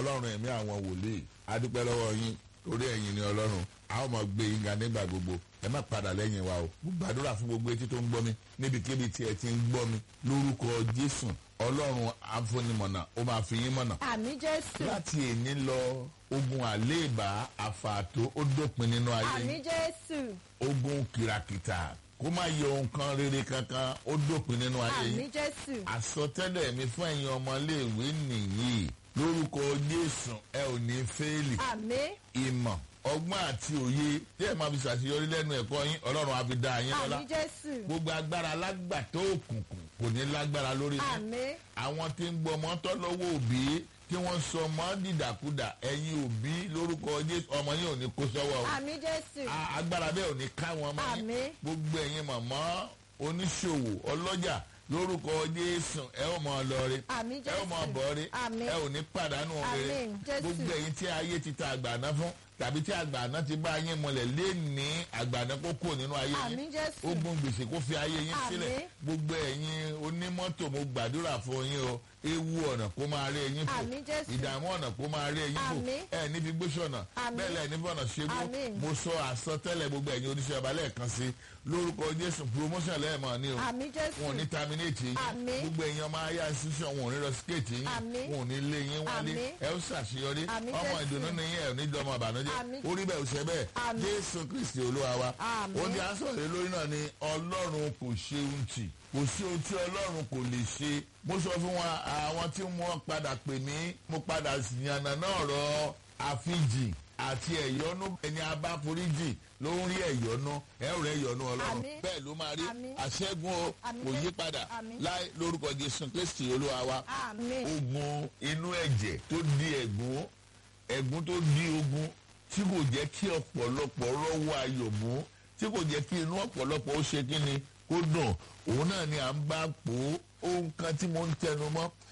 ọlọ́run ẹ̀mí àwọn wòlíì adúpẹ́ lọ́wọ́ yín torí ẹ̀yin ni ọlọ́run a ó máa gbé yín ga nígbà gbogbo ẹ má padà lẹ́yìn wa o mo gbàdúrà fún gbogbo etí tó ń gbọ́ mi níbikíbi tí ẹ ti ń gbọ́ mi lórúkọ jésù ọlọ́run afúnimọ̀nà ó máa fi yín mọ̀nà àmì jésù láti èní lọ ogun àléèbá àfààtò ó dópin nínú ayé àmì yín jésù ogun kìràkìtà kó má yọ nǹkan rere kankan ó dópin nínú ayé àmì yín jésù àsọtẹ́lẹ̀ mi fún ẹ̀yin ọmọléèwé nìyí lórúkọ jésù ẹ ò ní fẹ́ẹ̀lì àmì ìmọ̀ ọgbọ́n àti òye tí ẹ máa fi ṣàṣeyọrí lẹ́nu ẹ̀kọ́ yín ọlọ́run á fi dá yín lọ́lá àmì jésù gbogbo agbára alágbàtọ́ òkùnkùn kò ní lágbára lórí yín àmì àwọn tí ń gbọ́ ọmọ tọ́ lọ́wọ́ òbí tí wọ́n sọ ọmọ dìdàkudà ẹ̀yin òbí lórúkọ jésù ọmọ yín ò ní kó sọ́wọ́ o àmì jésù A- agbára bẹ́ẹ̀ ò ní ká wọn mọ́ yín Àmín. gbogbo ẹ̀yin màmá oníṣòwò ọlọ́jà lórúkọ jésù ẹ ó mọ lọrí àmì ẹ ó mọ jésù bọ̀rí Àmín. ẹ ò ní pàdánù rere Àmín. Jésù. gbogbo ẹ̀yin tí ayé ti ta àgbàná fún tàbí tí àgbàná ti bá yín mọlẹ̀ lé ní àgbàná kó kúrò nínú ayé yín àmì jésù ogun gbèsè kó fi ayé yín sílẹ̀ Àmín. gbogbo ẹ̀yin onímọ́tò mo gbàdúrà fún yín o ewu ọ̀nà kó máa rí ẹyin fò Àmín Jésù. ìdààmú ọ̀nà kó máa rí ẹyin fò Àmín. ẹ níbi gbósọ̀nà Àmín. bẹ́ẹ̀ lẹ́ẹ̀ níbi ọ̀nà ṣẹ́gbó Àmín. mo sọ àsọtẹ́lẹ̀ gbogbo ẹ̀yin oníṣẹ́ ọba lẹ́ẹ̀kan sí lórúkọ jésù promotion lẹ́ẹ̀mọ́ ni o àmì jésù wọn ò ní terminate yín Àmín. gbogbo ẹ̀yin ọmọ ayé institution wọn ò ní lọ skate yín Àmín. wọn ò ní lé yín wálé Àmín. ẹ ó ṣàṣeyọrí Àmín ọmọ Jésù. ìdùnnú ni yín ẹ ò ní dọmọ ìbànújẹ́ Àmín. orí bẹ́ẹ̀ ò ṣe bẹ́ẹ̀ Àmín. jésù kristi olúwa wa Àmín. ó ní asọ̀rọ̀ lórí náà ni ọlọ́run kò ṣe ohun tì kò sí ohun tí ọlọ́run kò lè ṣe mo sọ fún wa àwọn tí wọ́n padà pè mí mo padà yànnà náà rọ àfijì àti ẹ̀yọ́nú ẹni abáforíjì ló ń rí ẹ̀yọ́nú ẹ ò rẹ ẹ̀yọ́nú ọlọ́run Àmín. bẹ́ẹ̀ ló máa rí Àmín. àṣẹ́gun o Àmín. kò yí padà Àmín. láì lórúkọ jésù kristi olúwa wa àmì ogun inú ẹ̀jẹ̀ tó di ẹ̀gún ẹ̀gún tó di ogun tí kò jẹ́ kí ọ̀pọ̀lọpọ̀ rọ́wọ́ ayọ̀ mú tí kò jẹ́ kí inú ọ̀pọ̀lọpọ̀ ó ṣe kí ni kó dùn òun náà ni à ń bá pò ó ohun kan tí mo ń tẹnu mọ́